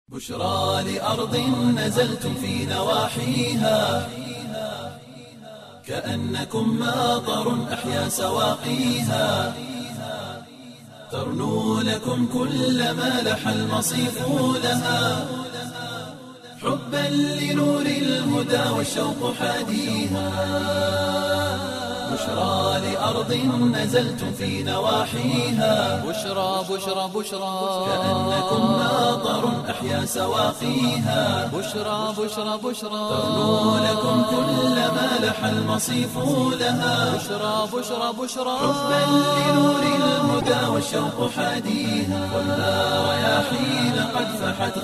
بشرى لأرض نزلتم في نواحيها كأنكم ماطر أحيا سواقيها ترنو لكم كل ما لح المصيف لها حبا لنور الهدى والشوق حاديها بشرى لأرض نزلتم في نواحيها بشرى بشرى بشرى كأنكم ماطر أحيا سواقيها بشرى بشرى بشرى ترنو لكم كل ما لح المصيف لها بشرى بشرى بشرى حبا لنور الهدى والشوق حاديها والنار رياحين قد فحت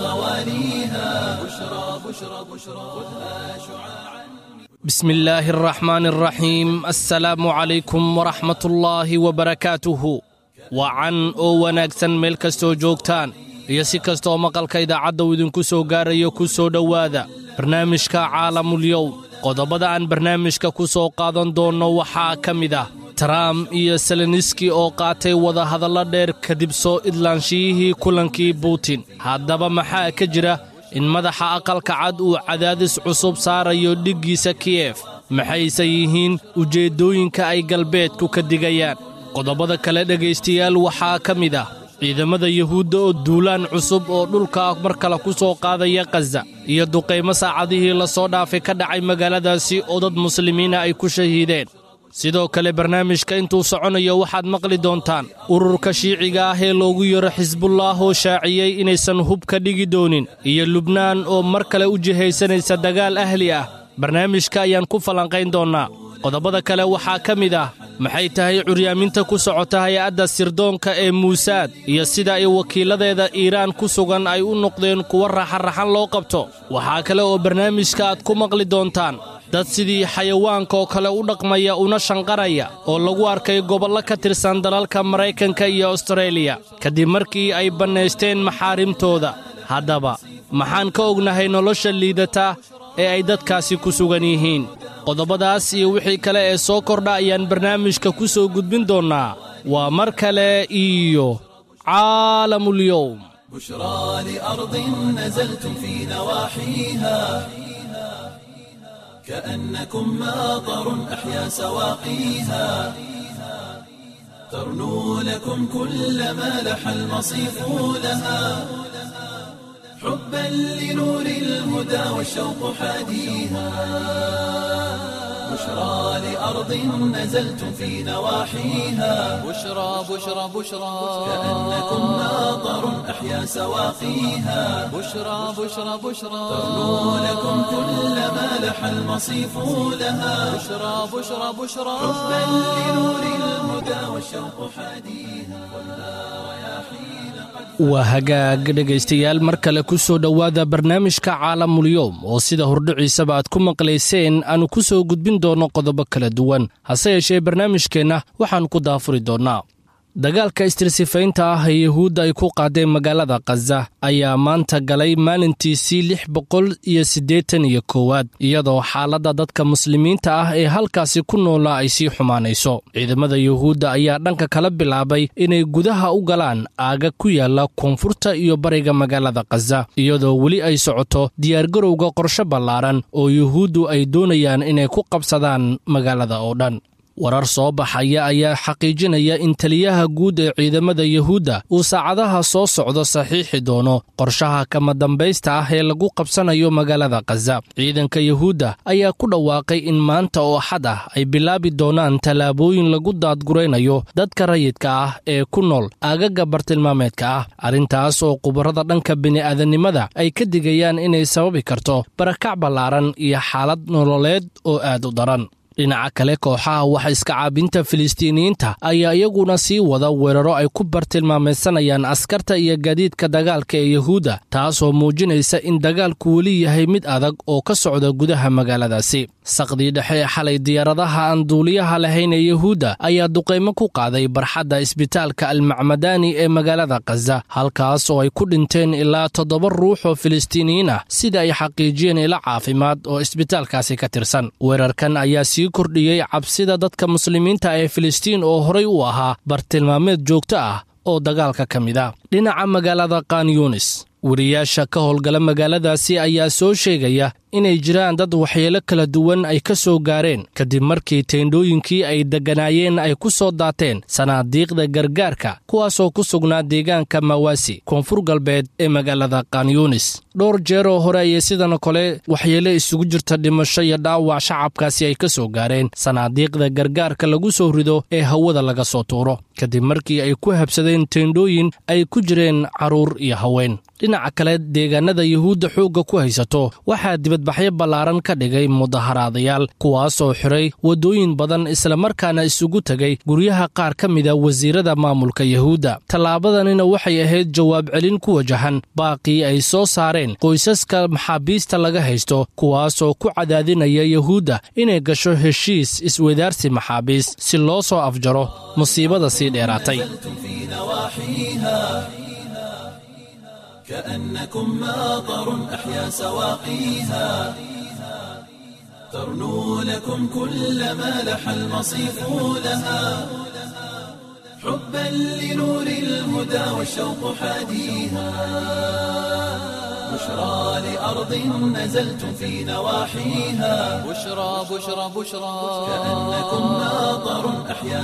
غواليها بشرى بشرى بشرى خذها شعاعا بسم الله الرحمن الرحيم assalaamu calaykum waraxmat ullaahi wabarakaatuhu wacan oo wanaagsan meel kastoo joogtaan iyo si kastaoo maqalka idaacadda uu idinku soo gaarayo ku soo dhowaada barnaamijka caalamulyowm qodobada aan barnaamijka ku soo qaadan doonno waxaa ka mid ah trump iyo seleniski oo qaatay wadahadallo dheer kadib soo idlaanshiyihii kulankii butin haddaba maxaa ka jira in madaxa aqalka cad uu cadaadis cusub saarayo dhiggiisa kiyef maxayse yihiin ujeeddooyinka ay galbeedku ka digayaan qodobada kale dhegaystayaal waxaa ka mid ah ciidamada yuhuudda oo duulaan cusub oo dhulka mar kale ku soo qaadaya khaza iyo duqaymo saacadihii la soo dhaafay ka dhacay magaaladaasi oo dad muslimiina ay ku shahiideen sidoo kale barnaamijka intuu soconayo waxaad maqli doontaan ururka shiiciga ah ee loogu yaro xisbullah oo shaaciyey inaysan hub ka dhigi doonin iyo lubnaan oo mar kale u jihaysanaysa dagaal ahli ah barnaamijka ayaan ku falanqayn doonnaa qodobada kale waxaa ka mid ah maxay tahay curyaaminta ku socota hay-adda sirdoonka ee muusaad iyo sida ay wakiilladeeda iiraan ku sugan ay u noqdeen kuwa raxanraxan loo qabto waxaa kale oo barnaamijka aad ku maqli doontaan dad sidii xayawaanka oo kale u dhaqmaya una shanqaraya oo lagu arkay gobollo ka tirsan dalalka maraykanka iyo astareeliya kadib markii ay bannaysteen maxaarimtooda haddaba maxaan ka ognahay nolosha liidata ee ay dadkaasi ku sugan yihiin qodobadaas iyo wixii kale ee soo kordha ayaan barnaamijka ku soo gudbin doonnaa waa mar kale iyo caalamulyowm بشرى لأرض نزلتم في نواحيها كأنكم ماطر أحيا سواقيها ترنو لكم كل ما لح المصيف لها حبا لنور الهدى والشوق حاديها بشرى لأرض نزلتم في نواحيها بشرى بشرى بشرى كأنكم ماطر أحيا سواقيها بشرى بشرى بشرى ترنو لكم كل ما لح المصيف لها بشرى بشرى بشرى حبا لنور الهدى والشوق حاديها والنار رياحين قد waa hagaag dhegaystayaal mar kale ku soo dhowaada barnaamijka caalamulyoom oo sida hordhiciisaba aad ku maqlayseen aanu ku soo gudbin doonno qodobo kala duwan hase yeeshee barnaamijkeenna waxaannu ku daafuri doonnaa dagaalka istirsifaynta ah ee yuhuudda ay ku qaadeen magaalada khaza ayaa maanta galay maalintiisii lix boqol iyo siddeetan iyo koowaad iyadoo xaaladda dadka muslimiinta ah ee halkaasi ku noolaa ay sii xumaanayso ciidamada yuhuudda ayaa dhanka kala bilaabay inay gudaha u galaan aaga ku yaala koonfurta iyo bariga magaalada khaza iyadoo weli ay socoto diyaargarowga qorshe ballaaran oo yuhuuddu ay doonayaan inay ku qabsadaan magaalada oo dhan warar soo baxaya ayaa xaqiijinaya in taliyaha guud ee ciidamada yuhuudda uu saacadaha soo socdo saxiixi doono qorshaha kama dambaysta ah ee lagu qabsanayo magaalada khaza ciidanka yuhuudda ayaa ku dhawaaqay in maanta oo xad ah ay bilaabi doonaan tallaabooyin lagu daadguraynayo dadka rayidka ah ee ku nool aagaga bartilmaameedka ah arrintaas oo khubarada dhanka bini'aadanimada ay ka digayaan inay sababi karto barakac ballaaran iyo xaalad nololeed oo aad u daran dhinaca kale kooxaha wax iska caabinta filistiiniyiinta ayaa iyaguna sii wada weeraro ay ku bartilmaamaysanayaan askarta iyo gaadiidka dagaalka ee yuhuudda taasoo muujinaysa in dagaalku weli yahay mid adag oo ka socda gudaha magaaladaasi saqdii dhexe ee xalay diyaaradaha aan duuliyaha lahayn ee yuhuudda ayaa duqaymo ku qaaday barxadda isbitaalka almacmadaani ee magaalada khaza halkaas oo ay ku dhinteen ilaa toddoba ruux oo filistiiniyiin ah sida ay xaqiijiyeen ilo caafimaad oo isbitaalkaasi ka tirsan weerarkan ayaa sii kordhiyey cabsida dadka muslimiinta ee filistiin oo horay u ahaa bartilmaameed joogto ah oo dagaalka ka mid ah dhinaca magaalada khan yunis wariyaasha ka howlgala magaaladaasi ayaa soo sheegaya inay jiraan dad waxyeelo kala duwan ay ka soo gaareen kadib markii teendhooyinkii ay degganaayeen ay ku soo daateen sanaadiiqda gargaarka kuwaasoo ku sugnaa deegaanka mawaasi koonfur galbeed ee magaalada kanyunis dhowr jeer oo hore ayay sidan kale waxyeelo isugu jirta dhimasho iyo dhaawac shacabkaasi ay ka soo gaareen sanaadiiqda gargaarka lagu soo rido ee hawada laga soo tuuro kadib markii ay ku habsadeen teendhooyin ay ku jireen carruur iyo haween dhinaca kale deegaanada yuhuudda xoogga ku haysato waxaa dibadbaxyo ballaaran ka dhigay mudaharaadayaal kuwaasoo xiray waddooyin badan islamarkaana isugu tegay guryaha qaar ka mida wasiirada maamulka yuhuudda tallaabadanina waxay ahayd jawaab celin ku wajahan baaqii ay soo saareen qoysaska maxaabiista laga haysto kuwaasoo ku cadaadinaya yuhuudda inay gasho heshiis iswadaarsi maxaabiis si loo soo afjaro musiibada sii dheeraatay كأنكم ماطر أحيا سواقيها ترنو لكم كل ما لح المصيف لها حبا لنور الهدى والشوق حاديها بشرى لأرض نزلتم في نواحيها بشرى بشرى بشرى كأنكم ماطر أحيا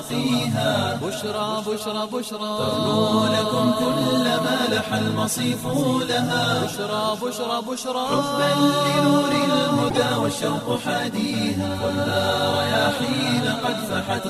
سواقيها بشرى بشرى بشرى ترنو لكم كل ما لح المصيف لها بشرى بشرى بشرى حبا لنور الهدى والشوق حاديها خذها رياحين قد فحت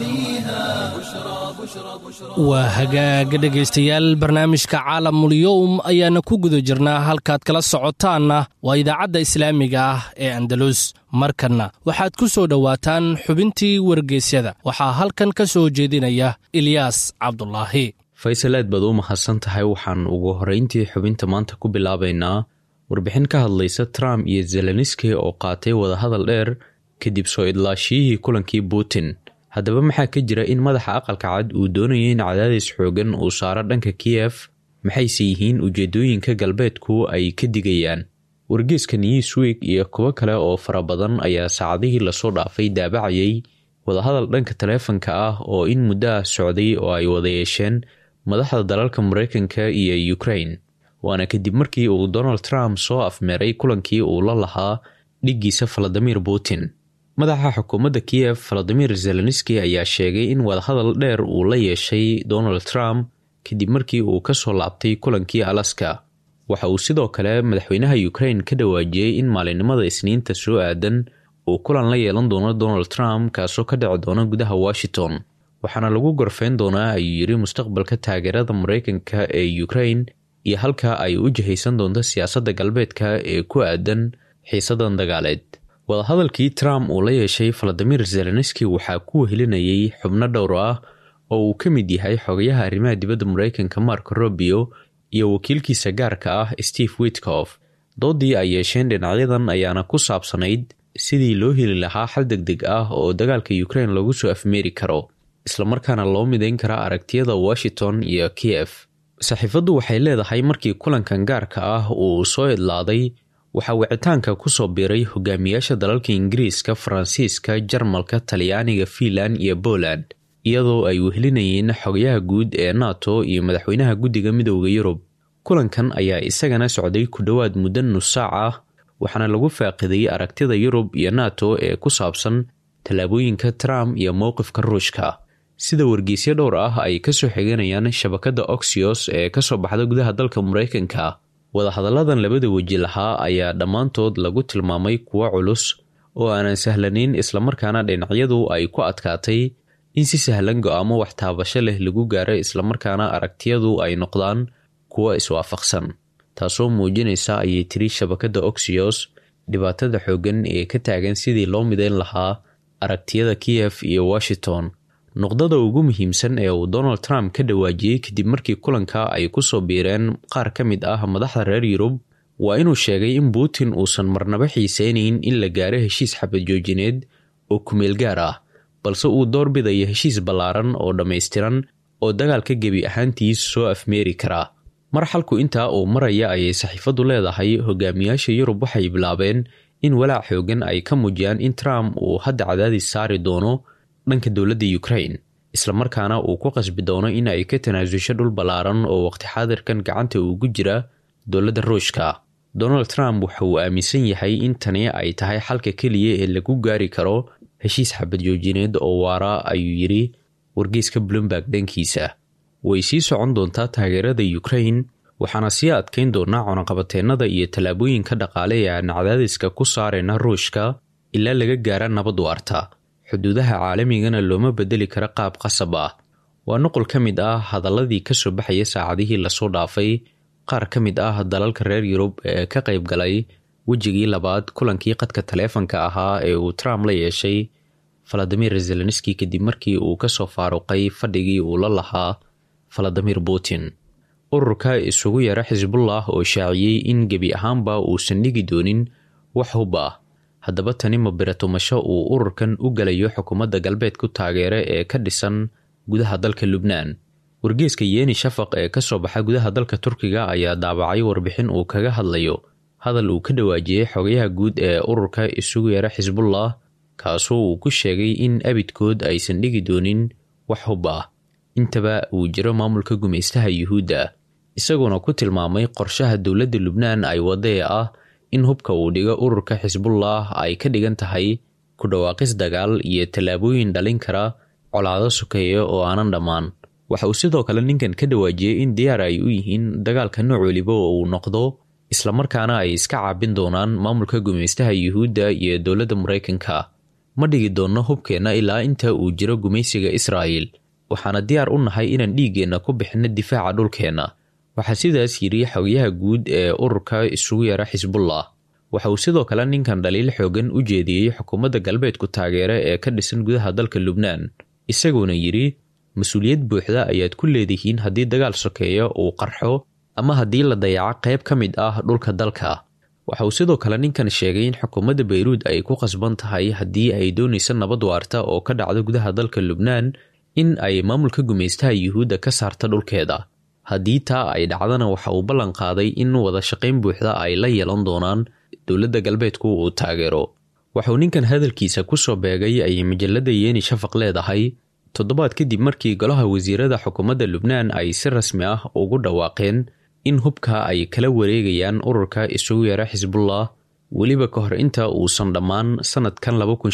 غوانيها بشرى بشرى بشرى waa hagaaga dhegaystayaal barnaamijka caalamulyowm ayaana ku guda jirnaa halkaad kala socotaanna waa idaacadda islaamiga ah ee andalus markanna waxaad ku soo dhowaataan xubintii wargeysyada waxaa halkan ka soo jeedinaya ilyaas cabdulaahi faysal aad baad u mahadsan tahay waxaan ugu horrayntii xubinta maanta ku bilaabaynaa warbixin ka hadlaysa trump iyo zeleniski oo qaatay wadahadal dheer kadib soo idlaashiyihii kulankii putin haddaba maxaa ka jira in madaxa aqalka cad uu doonaya in cadaadis xoogan uu saaro dhanka kiyef maxayse yihiin ujeedooyinka galbeedku ay ka digayaan wargeeska newsweek iyo kuwo kale oo fara badan ayaa saacadihii lasoo dhaafay daabacayay wadahadal dhanka taleefanka ah oo in muddo ah socday oo ay wada yeesheen madaxda dalalka mareykanka iyo ukraine waana kadib markii uu donald trump soo afmeeray kulankii uu la lahaa dhiggiisa valadimir putin madaxa xukuumadda kiyef valadimir zelenski ayaa sheegay in wadahadal dheer uu la yeeshay donald trump kadib markii uu ka soo laabtay kulankii alaska waxa uu sidoo kale madaxweynaha ukraine ka dhawaajiyey in maalinimada isniinta soo aadan uu kulan la yeelan doono donald trump kaasoo ka dhici doona gudaha washington waxaana lagu gorfeyn doonaa ayuu yidhi mustaqbalka taageerada mareykanka ee ukraine iyo halka ay u jihaysan doonto siyaasadda galbeedka ee ku aadan xiisadan dagaaleed wadahadalkii trump uu la yeeshay valadimir zelenski waxaa ku wehelinayay xubno dhowr ah oo uu ka mid yahay xogayaha arrimaha dibadda mareykanka mark robio iyo wakiilkiisa gaarka ah steve witkof doodii ay yeesheen dhinacyadan ayaana ku saabsanayd sidii loo heli lahaa xal deg deg ah oo dagaalka ukraine lagu soo afmeeri karo islamarkaana loo midayn karaa aragtiyada washington iyo kiyef saxiifaddu waxay leedahay markii kulankan gaarka ah uu soo idlaaday waxaa wicitaanka ku soo biiray hogaamiyaasha dalalka ingiriiska faransiiska jarmalka talyaaniga fiinland iyo poland iyadoo ay wehelinayeen xogayaha guud ee nato iyo madaxweynaha guddiga midooda yurub kulankan ayaa isagana socday ku dhowaad muddo nus saac ah waxaana lagu faaqiday aragtida yurub iyo nato ee ku saabsan tallaabooyinka trump iyo mowqifka ruushka sida wargeysyo dhowr ah ay kasoo xiganayaan shabakadda oxios ee kasoo baxda gudaha dalka mareykanka wadahadalladan labada weji lahaa ayaa dhammaantood lagu tilmaamay kuwo culus oo aanan sahlanayn islamarkaana dhinacyadu ay ku adkaatay in si sahlan go-aamo wax taabasho leh lagu gaaro islamarkaana aragtiyadu ay noqdaan kuwo iswaafaqsan taasoo muujinaysa ayay tiri shabakadda oxios dhibaatada xooggan ee ka taagan sidii loo midayn lahaa aragtiyada kiyef iyo washington noqdada ugu muhiimsan ee uu donald trump ka dhawaajiyey kadib markii kulanka ay ku soo biireen qaar ka mid ah madaxda reer yurub waa inuu sheegay in putin uusan marnaba xiiseynayn in la gaaro heshiis xabadjoojineed oo kumeel gaar ah balse uu doorbidaya heshiis ballaaran oo dhammaystiran oo dagaalka gebi ahaantiis soo afmeeri karaa mar xalku intaa uu maraya ayay saxiifaddu leedahay hogaamiyaasha yurub waxay bilaabeen in walaac xoogan ay ka muujiyaan in trump uu hadda cadaadis saari doono dhanka dowladda ukraine islamarkaana uu ku qasbi doono in ay ka tanaasusho dhul ballaaran oo waqti xaadirkan gacanta ugu jira dowladda ruushka donald trump waxa uu aaminsan yahay in tani ay tahay xalka keliya ee lagu gaari karo heshiis xabad joojineed oo waara ayuu yidhi wargeyska bloomberg dhankiisa way sii socon doontaa taageerada ukraine waxaana sii adkayn doonaa cunaqabateennada iyo tallaabooyinka dhaqaale ee aan cadaadiska ku saarayna ruushka ilaa laga gaara nabad waarta xuduudaha caalamigana looma bedeli karo qaab qasab ah waa nuqul ka mid ah hadaladii kasoo baxaya saacadihii lasoo dhaafay qaar ka mid ah dalalka reer yurub ee ka qayb galay wejigii labaad kulankii qadka taleefanka ahaa ee uu trump la yeeshay valadimir zelenski kadib markii uu kasoo faaruqay fadhigii uu la lahaa valadimir putin ururka isugu yara xisbullah oo shaaciyey in gebi ahaanba uusan dhigi doonin wax hub ah haddaba tani ma biratumasho uu ururkan u galayo xukuumadda galbeedku taageere ee ka dhisan gudaha dalka lubnaan wargeeska yeeni shafaq ee ka soo baxa gudaha dalka turkiga ayaa daabacay warbixin uu kaga hadlayo hadal uu ka dhawaajiyey xogayaha guud ee ururka isugu yara xisbullah kaasoo uu ku sheegay in abidkood aysan dhigi doonin wax hub ah intaba uu jiro maamulka gumaystaha yuhuudda isagoona ku tilmaamay qorshaha dowladda lubnaan ay wadee ah in hubka uu dhigo ururka xisbullah ay ka dhigan tahay ku dhawaaqis dagaal iyo tallaabooyin dhalin kara colaado sokeeya oo aanan dhammaan waxa uu sidoo kale ninkan ka dhawaajiyey in diyaar ay u yihiin dagaalka nooc weliba oo uu noqdo islamarkaana ay iska caabin doonaan maamulka gumaystaha yuhuudda iyo dowladda maraykanka ma dhigi doonno hubkeenna ilaa inta uu jiro gumaysiga israa'il waxaana diyaar u nahay inaan dhiiggeenna ku bixinno difaaca dhulkeenna waxaa sidaas yidhi xogayaha guud ee ururka isugu yara xisbullah waxa uu sidoo kale ninkan dhaliil xoogan u jeediyey xukuumadda galbeedku taageere ee ka dhisan gudaha dalka lubnaan isagoona yidhi mas-uuliyad buuxda ayaad ku leedihiin haddii dagaal sokeeya uu qarxo ama haddii la dayaco qayb ka mid ah dhulka dalka waxa uu sidoo kale ninkan sheegay in xukuumadda bayruud ay ku qasban tahay haddii ay doonaysa nabad waarta oo ka dhacdo gudaha dalka lubnaan in ay maamulka gumaystaha yuhuudda ka saarta dhulkeeda haddii taa ay dhacdana waxa uu ballan qaaday in wada shaqayn buuxda ay la yeelan doonaan dowladda galbeedku uu taageero waxauu ninkan hadalkiisa ku soo beegay ay majalada yeeni shafaq leedahay toddobaad kadib markii golaha wasiirada xukuumadda lubnaan ay si rasmi ah ugu dhawaaqeen in hubka ay kala wareegayaan ururka isugu yara xisbullah weliba ka hor inta uusan dhammaan sanadkan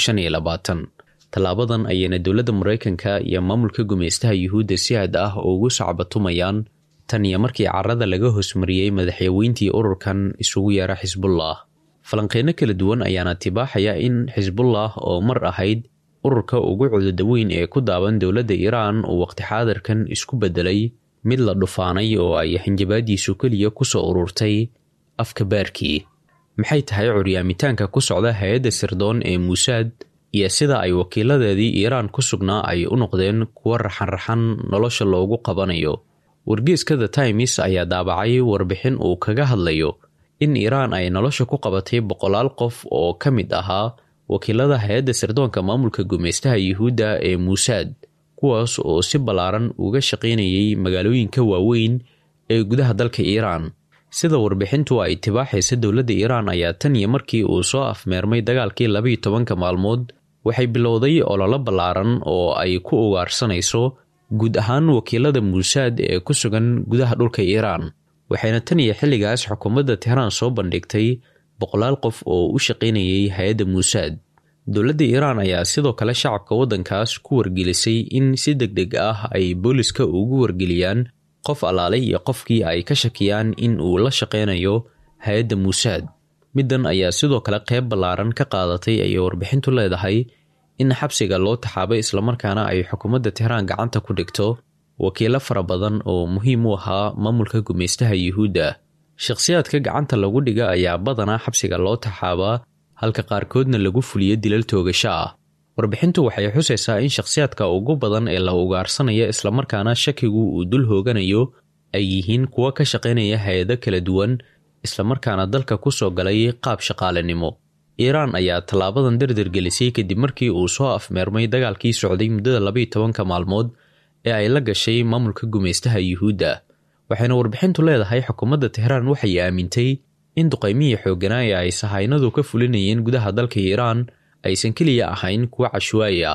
tallaabadan ayayna dowladda maraykanka iyo maamulka gumaystaha yuhuudda si aad ah ugu sacbatumayaan tan iyo markii carada laga hoosmariyey madaxyaweyntii ururkan isugu yara xisbullah falanqeyno kala duwan ayaana tibaaxaya in xisbullah oo mar ahayd ururka ugu cudurda weyn ee ku daaban dowladda iiraan uu waqti xaadirkan isku beddelay mid la dhufaanay oo ay xinjabaadiisu keliya ku soo ururtay afka baarkii maxay tahay curyaamitaanka ku socda hay-adda sirdoon ee muusaad iyo sida ay wakiiladeedii iiraan ku sugnaa ay u noqdeen kuwo raxan-raxan nolosha loogu qabanayo wargeeska the times ayaa daabacay warbixin uu kaga hadlayo in iiraan ay nolosha ku qabatay boqolaal qof oo ka mid ahaa wakiilada hay-adda sirdoonka maamulka gumaystaha yuhuudda ee muusaad kuwaas oo si ballaaran uga shaqaynayay magaalooyinka waaweyn ee gudaha dalka iiraan sida warbixintu ay tibaaxaysa dowladda iiraan ayaa tan iyo markii uu soo afmeermay dagaalkii labayo tobanka maalmood waxay bilowday ololo ballaaran oo ay ku ugaarsanayso guud ahaan wakiilada muusaad ee ku sugan gudaha dhulka iiraan waxayna tan iyo xilligaas xukuumadda tehraan soo bandhigtay boqolaal qof oo u shaqaynayay hay-adda muusaad dowladda iiraan ayaa sidoo kale shacabka waddankaas ku wargelisay in si deg deg ah ay booliska ugu wargeliyaan qof allaalay iyo qofkii ay ka shakiyaan in uu la shaqaynayo hay-adda muusaad middan ayaa sidoo kale qayb ballaaran ka qaadatay ayay warbixintu leedahay in xabsiga loo taxaabay islamarkaana ay xukuumadda tehraan gacanta ku dhigto wakiilo fara badan oo muhiim u ahaa maamulka gumaystaha yuhuudda shakhsiyaadka gacanta lagu dhiga ayaa badanaa xabsiga loo taxaabaa halka qaarkoodna lagu fuliyo dilal toogasho ah warbixintu waxay xusaysaa in shakhsiyaadka ugu badan ee la ugaarsanaya islamarkaana shakigu uu dul hooganayo ay yihiin kuwo ka shaqaynaya hay-ado kala duwan islamarkaana dalka ku soo galay qaab shaqaalenimo iiraan ayaa tallaabadan dardargelisay kadib markii uu soo afmeermay dagaalkii socday muddada labaiyo tobanka maalmood ee ay la gashay maamulka gumaystaha yuhuudda waxayna warbixintu leedahay xukuumadda tehraan waxay aamintay in duqaymihii xoogganaa ee ay sahaynadu ka fulinayeen gudaha dalka iiraan aysan keliya ahayn kuwo cashwaayi ah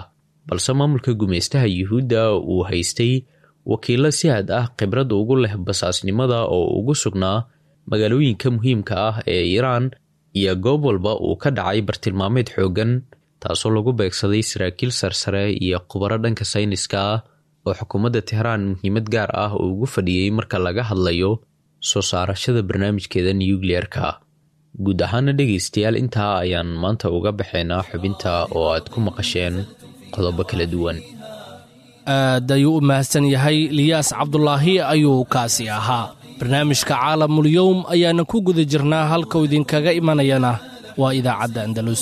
balse maamulka gumaystaha yuhuudda uu haystay wakiilo si had ah khibrad ugu leh basaasnimada oo ugu sugnaa magaalooyinka muhiimka ah ee iiraan iyo goob walba uu ka dhacay bartilmaameed xooggan taasoo lagu beegsaday saraakiil sarsare iyo khubaro dhanka sayniska ah oo xukuumadda tehraan muhiimad gaar ah oo ugu fadhiyey marka laga hadlayo soo saarashada barnaamijkeeda nukliyeerka guud ahaana dhegaystayaal intaa ayaan maanta uga baxaynaa xubinta oo aad ku maqasheen qodobo kala duwan aad ayuu u mahadsan yahay liyaas cabdulaahi ayuu kaasi ahaa barnaamijka caalamulyowm ayaana ku guda jirnaa halkau idinkaga imanayana waa idaacadda andalus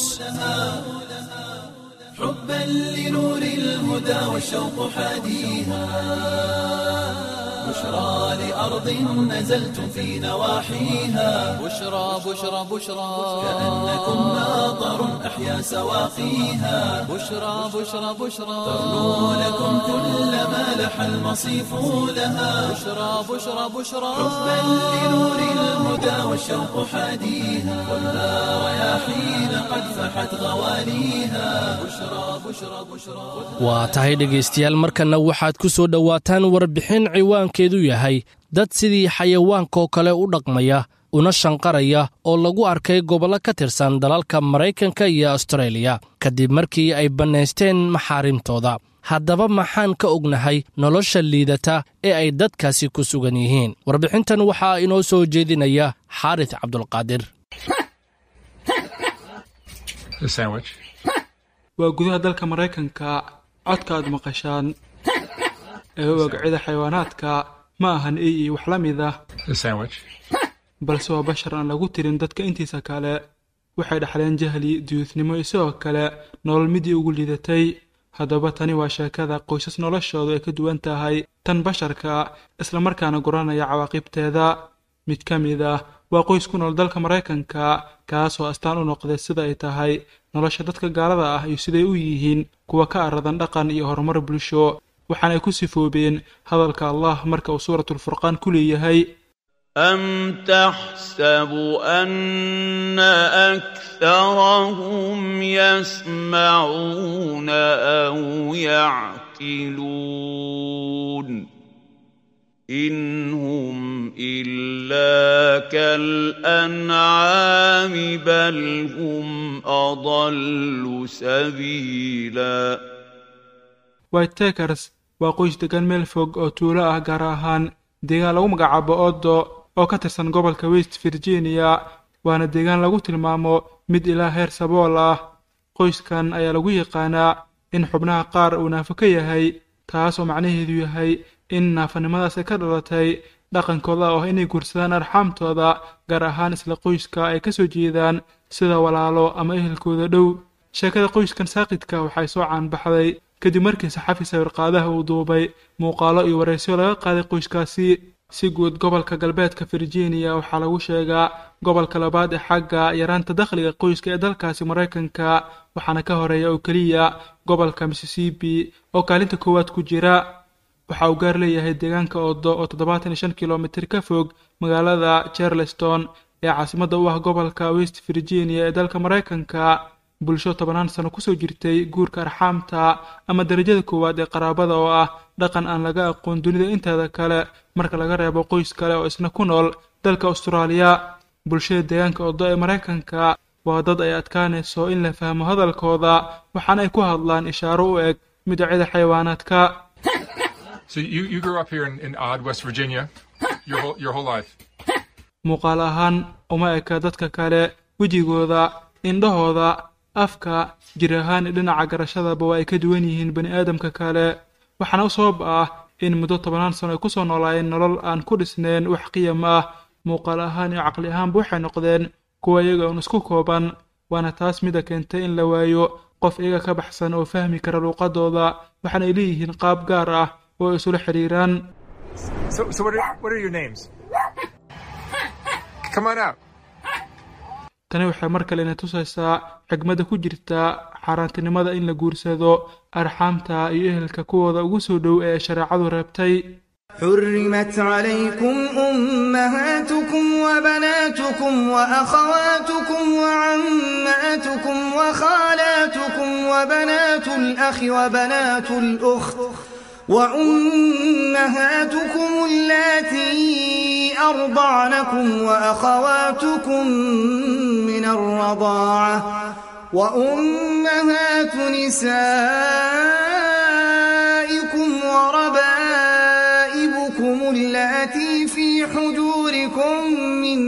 حبا لنور الهدى والشوق حاديها بشرى لأرض نزلتم في نواحيها بشرى بشرى بشرى كأنكم ماطر أحيا سواقيها بشرى بشرى بشرى تغنو لكم كل ما لح المصيف لها بشرى بشرى بشرى حبا لنور الهدى والشوق حاديها خذها رياحين قد فحت غواليها بشرى بشرى بشرى waa tahay dhegaystayaal markanna waxaad ku soo dhowaataan warbixin ciwaankeedu yahay dad sidii xayawaankaoo kale u dhaqmaya una shanqaraya oo lagu arkay gobollo ka tirsan dalalka maraykanka iyo astareeliya kadib markii ay bannaysteen maxaarimtooda haddaba maxaan ka ognahay nolosha liidata ee ay dadkaasi ku sugan yihiin warbixintan waxaa inoo soo jeedinaya xaaris cabdulqaadir The sandwich. waa gudaha dalka maraykanka codka aad maqashaan ee u ogcida xayawaanaadka ma ahan ey iyo wax la mid ah The sandwich. balse waa bashar aan lagu tirin dadka intiisa kale waxay dhaxleen jahli duyuudnimo isagoo kale nolol midii ugu liidatay haddaba tani waa sheekada qoysas noloshoodu ay ka duwan tahay tan basharka islamarkaana guranaya cawaaqibteeda mid ka mid ah waa qoys ku nool dalka maraykanka kaasoo astaan u noqday sida ay tahay nolosha dadka gaalada ah iyo siday u yihiin kuwa ka aradan dhaqan iyo horumar bulsho waxaana ay ku sifoobeen hadalka allah marka uu suuratulfurqaan ku leeyahay أم تحسب أن أكثرهم يسمعون أو يعقلون إن هم إلا كالأنعام بل هم أضل سبيلاً white takers waa qoys degan meel fog oo tuulo ah gaar ahaan deegaan lagu magacaabo oddo oo ka tirsan gobolka west virginia waana deegaan lagu tilmaamo mid ilaa heer sabool ah qoyskan ayaa lagu yaqaanaa in xubnaha qaar uu naafo ka yahay taas oo macnaheedu yahay in naafanimadaas ay ka dhalatay dhaqankooda oo ah inay guursadaan arxaamtooda gaar ahaan isla qoyska ay ka soo jeedaan sida walaalo ama ehelkooda dhow sheekada qoyskan saaqidka waxay soo caanbaxday kadib markii saxafi sawirqaadaha uu duubay muuqaalo iyo wareysyo laga qaaday qoyskaasi si guud gobolka galbeedka virginia waxaa lagu sheegaa gobolka labaad ee xagga yaraanta dakhliga qoyska ee dalkaasi maraykanka waxaana ka horeeya oo keliya gobolka mississippi oo kaalinta koowaad ku jira waxa uu gaar leeyahay deegaanka oddo oo toddobaatan iyo shan kilomitir ka fog magaalada charleston ee caasimadda u ah gobolka west virginia ee dalka maraykanka bulsho tobanaan sano kusoo jirtay guurka arxaamta ama darajada koowaad ee qaraabada oo ah dhaqan aan laga aqoon dunida inteeda kale marka laga reebo qoys kale oo isna ku nool dalka austraaliya bulshada deegaanka oddo ee maraykanka waa dad ay adkaanayso in la fahmo hadalkooda waxaana ay ku hadlaan ishaaro u eg midacida xayawaanaadka So you, you grew up here in, in odd West Virginia your whole, your whole life. muuqaal ahaan uma eka dadka kale wejigooda indhahooda afka jir ahaan iyo dhinaca garashadaba waa ay ka duwan yihiin bani aadamka kale waxaana u sabab ah in muddo tobanaan sano ay kusoo noolaayeen nolol aan ku dhisnayn wax qiyam ah muuqaal ahaan iyo caqli ahaanba waxay noqdeen kuwa iyaga uun isku kooban waana taas mida keentay in la waayo qof iyaga ka baxsan oo fahmi kara luuqadooda waxaana ay leeyihiin qaab gaar ah oo ay isula xidhiiraan So, so what, are, what are your names? Come on out. tani waxay mar kalena tusaysaa xigmadda ku jirta xaaraantinimada in la guursado arxaamta iyo ehelka kuwooda ugu soo dhow ee shareecadu reebtay حرمت عليكم أمهاتكم وبناتكم وأخواتكم وعماتكم عماتكم وخالاتكم وبنات الأخ وبنات الأخت وأمهاتكم اللاتي أرضعنكم وأخواتكم من الرضاعة وأمهات نسائكم وربائبكم اللاتي في حجوركم من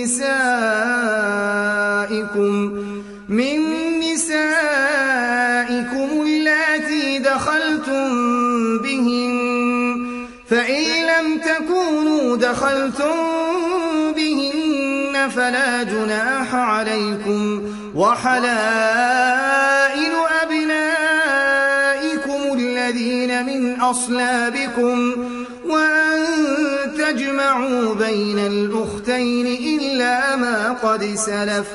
نسائكم من نسائكم اللاتي دخلتم بهن فإن لم تكونوا دخلتم بهن فلا جناح عليكم وحلائل أبنائكم الذين من أصلابكم وأن تجمعوا بين الأختين إلا ما قد سلف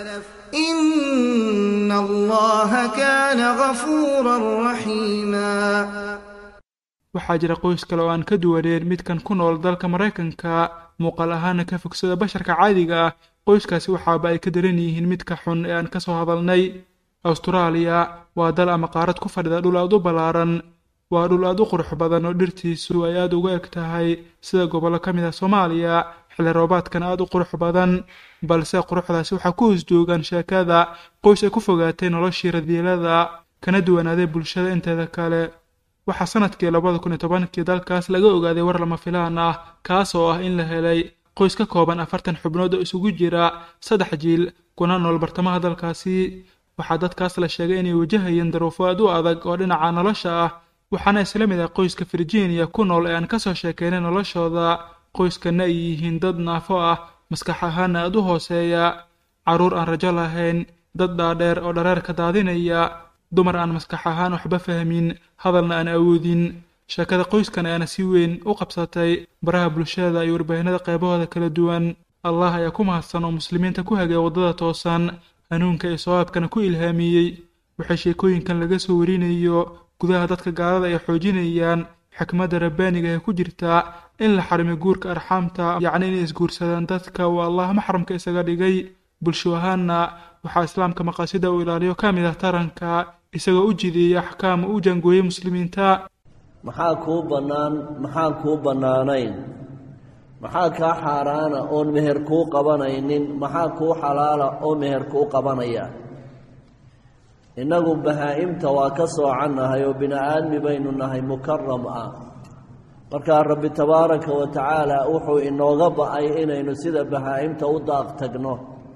إن الله كان غفورا رحيما waxaa jira qoys kale oo aan ka duwaneen midkan ku nool dalka maraykanka muuqaal ahaana ka fogsada basharka caadiga ah qoyskaasi waxaaba ay ka daran yihiin midka xun ee aan ka soo hadalnay awstaraaliya waa dal ama qaarad ku fadhida dhul aad u ballaaran waa dhul aad u qurux badan oo dhirtiisu ay aad uga eg tahay sida gobollo ka mid ah soomaaliya xilli roobaadkana aad u qurux badan balse quruxdaasi waxaa ku hoos joogaan sheekada qoys ay ku fogaatay noloshii radiilada kana duwanaaday bulshada inteeda kale waxaa sanadkii labada kun iyo tobankii dalkaas laga ogaaday war lama filaan ah kaas oo ah in la helay qoys ka kooban afartan xubnood oo isugu jira saddex jiil kuna nool bartamaha dalkaasi waxaa dadkaas la sheegay inay wajahayeen daruufo aad u adag oo dhinaca nolosha ah waxaana isla mid ah qoyska virginia ku nool ee aan ka soo sheekeynay noloshooda qoyskana ay yihiin dad naafo ah maskax ahaana aad u hooseeya carruur aan rajo lahayn dad dhaadheer oo dhareerka daadinaya dumar aan maskax ahaan waxba fahmin hadalna aan awoodin sheekada qoyskan ayaana si weyn u qabsatay baraha bulshada iyo warbaahinada qaybahooda kala duwan allah ayaa ku mahadsan oo muslimiinta ku hagay waddada toosan hanuunka iyo sawaabkana ku ilhaamiyey waxay sheekooyinkan laga soo warinayo gudaha dadka gaalada ay xoojinayaan xikmadda rabbaaniga ee ku jirta in la xarimo guurka arxaamta yacni inay isguursadaan dadka uu allah maxramka isaga dhigay bulsho ahaanna waxaa islaamka maqaasida uu ilaaliyo ka mid ah taranka isagoo u jideeyay axkaam u jaangooyey muslimiinta maxaa kuu bannaan maxaan kuu bannaanayn maxaa kaa xaaraana oon meher kuu qabanaynin maxaa kuu xalaala oo meher kuu qabanaya innagu bahaa-imta waa ka soocannahay oo bini aadmi baynu nahay mukaram ah markaa rabbi tabaaraka wa tacaala wuxuu inooga ba-ay inaynu sida bahaa-imta u daaq tagno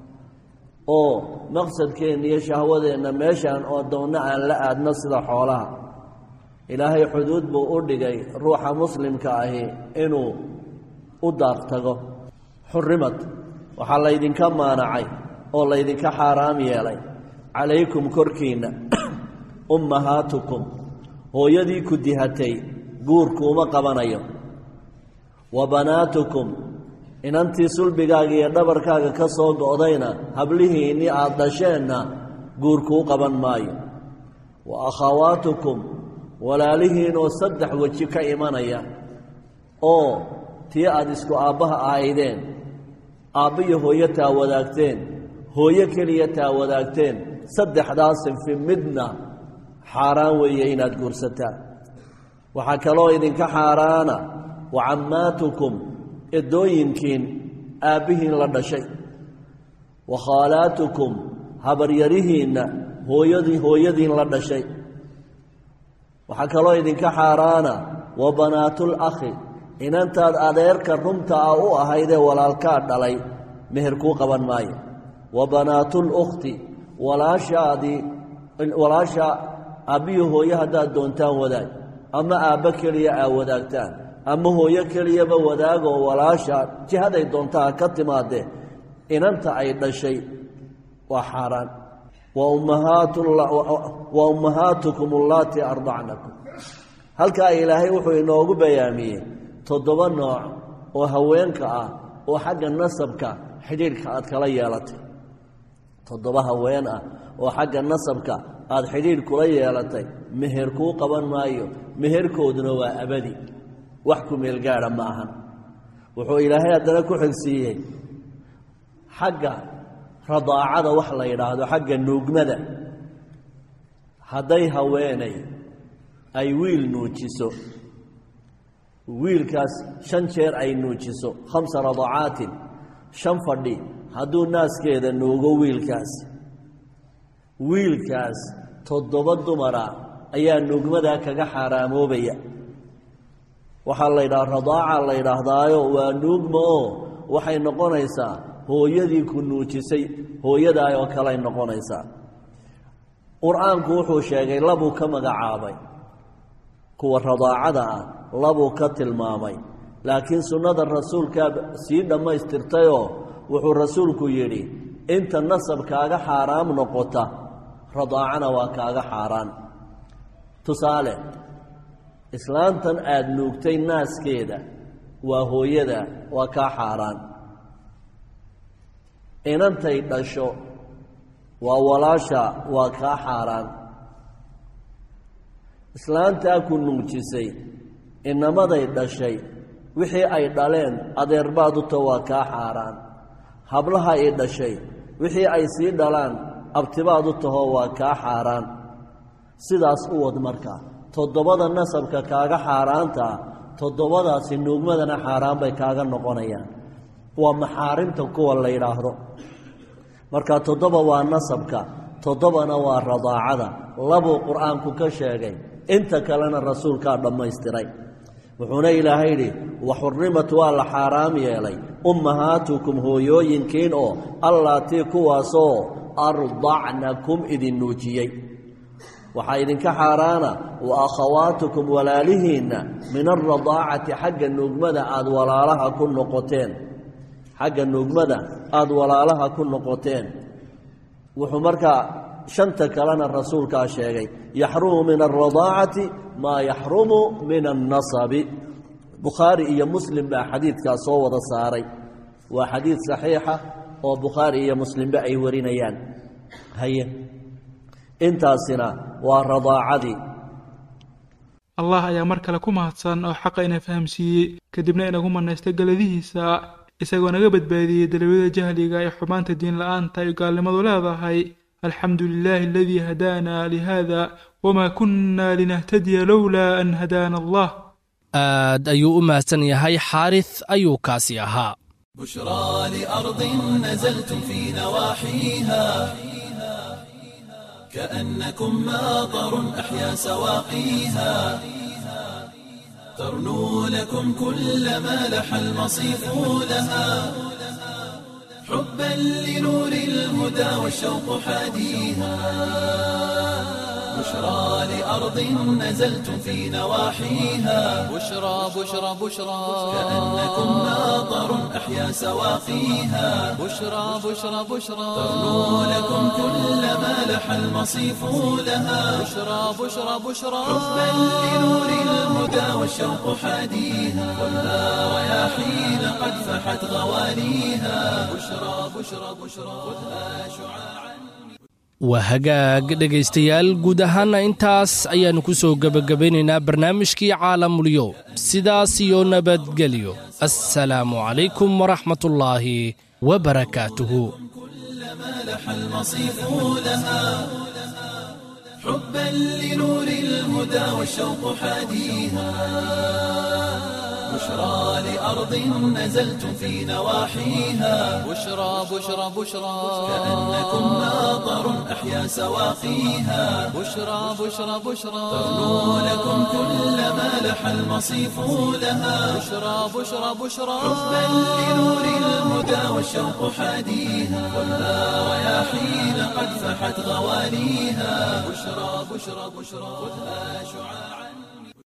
oo maqsadkeenna iyo shahwadeenna meeshaan oo doonna aan la aadno sida xoolaha ilaahay xuduud buu u dhigay ruuxa muslimka ahi inuu u daaq tago xurimad waxaa laydinka maanacay oo laydinka xaaraam yeelay calaykum korkiinna ummahaatukum hooyadii ku dihatay guurkuuma qabanayo wa banaatukum inantii sulbigaaga iyo dhabarkaaga ka soo go'dayna hablihiinnii aada dhasheenna guurkuu qaban maayo wa akhawaatukum walaalihiinoo saddex weji ka imanaya oo tii aada isku aabbaha ahaydeen aabba iyo hooyo taa wadaagteen hooyo keliya taa wadaagteen saddexdaa sinfi midna xaaraan weeye inaad guursataan waxaa kaloo idinka xaaraana wa cammaatukum edooyinkiin aabbihiin la dhashay wa khaalaatukum habaryarihiinna hooyadii hooyadiin la dhashay waxaa kaloo idinka xaaraana wa banaatul akhi inantaad adeerka runta ah u ahaydee walaalkaa dhalay meher kuu qaban maayo wa banaatul ukhti walaashaadii walaasha aabbiyo hooyo haddaad doontaan wadaag ama aabbo keliya aa wadaagtaan ama hooyo keliyaba wadaagoo walaasha jihaday doontaa ka timaadee inanta ay dhashay waa xaaraan wa ummahaatukum allaatii ardacnakum halkaa ilaahay wuxuu inoogu bayaamiyey toddoba nooc oo haweenka ah oo xagga nasabka xidhiidhka aad kala yeelatay toddoba haween ah oo xagga nasabka aada xidhiidh kula yeelatay meher kuu qaban maayo meherkooduna waa abadi wax ku meel gaadha ma ahan wuxuu ilaahay haddana ku xigsiiyey xagga radaacada wax la yidhaahdo xagga nuugmada hadday haweenay ay wiil nuujiso wiilkaas shan jeer ay nuujiso khamsa radacaatin shan fadhi hadduu naaskeeda nuugo wiilkaas wiilkaas toddoba dumara ayaa nuugmadaa kaga xaaraamoobaya waxaa la yidhaha radaaca la yidhaahdaayo waa nuugma oo waxay noqonaysaa hooyadii ku nuujisay hooyadaa oo kaley noqonaysaa qur-aanku wuxuu sheegay labuu ka magacaabay kuwa radaacada ah labuu ka tilmaamay laakiin sunnada rasuulkaa sii dhammaystirtayoo wuxuu rasuulku yidhi inta nasab kaaga xaaraam noqota radaacana waa kaaga xaaraan tusaale islaantan aada nuugtay naaskeeda waa hooyada waa kaa xaaraan inantay dhasho waa walaasha waa kaa xaaraan islaantaa ku nuujisay inamaday dhashay wixii ay dhaleen adeerbaad uta waa kaa xaaraan hablaha i dhashay wixii ay sii dhalaan abtibaad u tahoo waa kaa xaaraan sidaas u wad marka toddobada nasabka kaaga xaaraantaa toddobadaasi nuugmadana xaaraan bay kaaga noqonayaan waa maxaarimta kuwa la yidhaahdo marka toddoba waa nasabka toddobana waa radaacada labuu qur-aanku ka sheegay inta kalena rasuulkaa dhammaystiray wuxuuna ilaahay yidhi waxurimat waa la xaaraam yeelay ummahaatukum hooyooyinkiin oo allaatii kuwaasoo ardacnakum idin nuujiyey waxaa idinka xaaraana wa akhawaatukum walaalihiinna min alradaacati xagga nuugmada aada walaalaha ku noqoteen xagga nuugmada aada walaalaha ku noqoteen wuxuu markaa shanta kalena rasuulkaa sheegay yaxrumu min alradaacati maa yaxrumu min annasabi bukhaari iyo muslim baa xadiidkaa soo wada saaray waa xadiid saxiixa oo bukhaari iyo muslimba ay warinayaan haye intaasina waa radaacadii allah ayaa mar kale ku mahadsan oo xaqa ina fahamsiiyey kadibna inagu manaystay galadihiisa isagoo naga badbaadiyey dalawyada jahliga ee xumaanta diin la-aanta ay gaalnimadu leedahay alxamdu lilaahi aladii hadaana lihada wamaa kunna linahtadiya lowlaa an hadaana allah aad ayuu u mahadsan yahay xaaris ayuu kaasi ahaa بشرى لأرض نزلتم في نواحيها كأنكم ماطر أحيا سواقيها ترنو لكم كل ما لح المصيف لها حبا لنور الهدى والشوق حاديها بشرى لأرض نزلتم في نواحيها بشرى بشرى بشرى كأنكم ماطر أحيا سواقيها بشرى بشرى بشرى ترنو لكم كل ما لح المصيف لها بشرى بشرى بشرى حبا لنور الهدى والشوق حاديها ولا رياحين قد فحت غواليها بشرى بشرى بشرى خذها شعاعا waa hagaag dhegaystayaal guud ahaana intaas ayaannu ku soo gebagabaynaynaa barnaamijkii caalamulyow sidaas iyo nabadgelyo assalaamu calaykum waraxmatullaahi wabarakaatuhu كلما لح المصيف لها حبا لنور الهدى والشوق حاديها بشرى لأرض نزلتم في نواحيها بشرى بشرى بشرى كأنكم ماطر أحيا سواقيها بشرى بشرى بشرى ترنو لكم كل ما لح المصيف لها بشرى بشرى بشرى حبا لنور الهدى والشوق حاديها ولا رياحين قد فحت غواليها بشرى بشرى بشرى خذها شعاعا